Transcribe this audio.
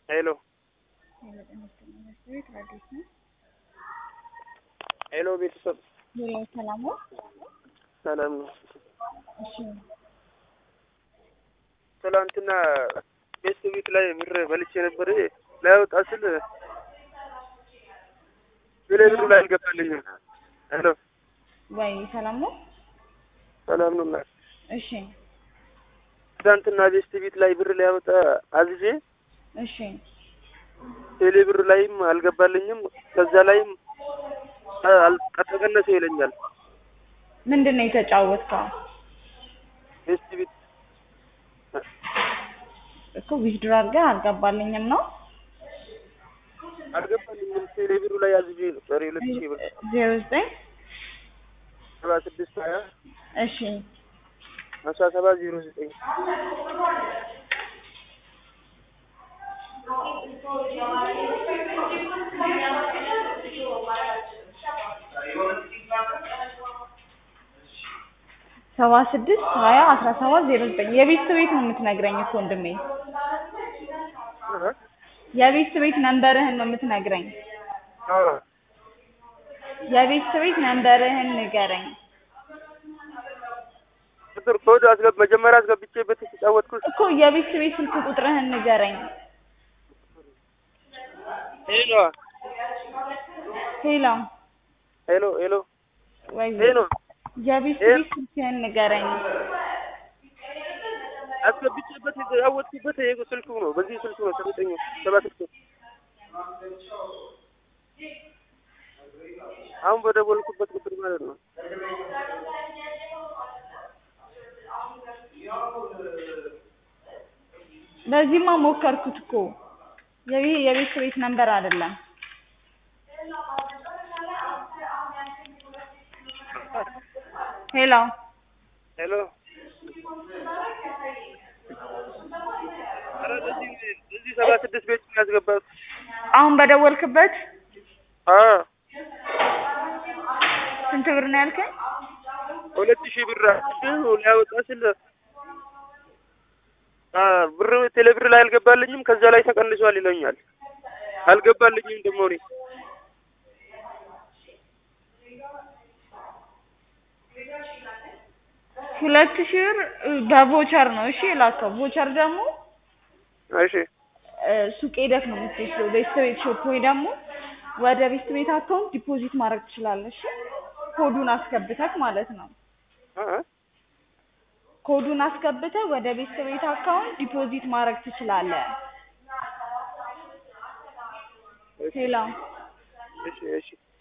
ሄሎ ሄሎ ቤተሰብ ሄሎ ሰላም ነው? ሰላም ነው። እሺ ትላንትና ቤት ቤት ላይ ብር በልቼ ነበር ላያወጣ ስል ብሌ ብሩ ላይ አልገባልኝም። ሄሎ ወይ ሰላም ነው? ሰላም ነው። እና እሺ ትላንትና ቤት ቤት ላይ ብር ሊያወጣ አዝዤ እሺ ቴሌ ብር ላይም አልገባልኝም። ከዛ ላይም ተቀነሰ ይለኛል። ምንድን ነው የተጫወትከው? ቤት ቤት እኮ ዊዝድሮ አድርገህ አልገባልኝም ነው አልገባልኝም። ቴሌ ብሩ ላይ አዝዤ ነበር ሁለት ሺህ ብር ዜሮ ዘጠኝ ሰባ ስድስት ሀያ እሺ አስራ ሰባት ዜሮ ዘጠኝ ሰባ ስድስት ሀያ አስራ ሰባት ዜሮ ዘጠኝ የቤት ቤት ነው የምትነግረኝ እኮ ወንድሜ የቤት ቤት ነንበርህን ነው የምትነግረኝ የቤት ቤት ነንበርህን ንገረኝ ቁጥር ኮድ አስገብ መጀመሪያ አስገብቼበት የተጫወትኩት እኮ የቤት ቤት ስልክ ቁጥርህን ንገረኝ ሄሎ ሄሎ ሄሎ ሄሎ ወይ ሄሎ የቤት ቤት ስልክህን ንገረኝ አስገብቼበት የተጫወትኩበት ይሄ ስልኩ ነው። በዚህ ስልኩ ነው ሰጠኝ ሰባ ስልኩ አሁን በደወልኩበት ቁጥር ማለት ነው። በዚህማ ሞከርኩት እኮ የቤ የቤት ቤት ነንበር አይደለም ሄሎ ሄሎ ኧረ በዚህ በዚህ ሰባ ስድስት ቤት ነው ያስገባት። አሁን በደወልክበት አዎ ስንት ብር ነው ያልከኝ? ሁለት ሺህ ብር ሊያወጣ ስል አ ብር ቴሌ ብር ላይ አልገባልኝም። ከዛ ላይ ተቀንሷል ይለኛል። አልገባልኝም ደግሞ እኔ ሁለት ሺህ ብር በቮቸር ነው እሺ የላከው። ቮቸር ደግሞ እሺ እ ሱቅ ሄደህ ነው የምትወስደው። ቤስት ቤት ሾፕ ወይ ደግሞ ወደ ቤስት ቤት አካውንት ዲፖዚት ማድረግ ትችላለህ። እሺ ኮዱን አስገብተህ ማለት ነው። አ ኮዱን አስገብተህ ወደ ቤስት ቤት አካውንት ዲፖዚት ማድረግ ትችላለህ። ሄሎ እሺ እሺ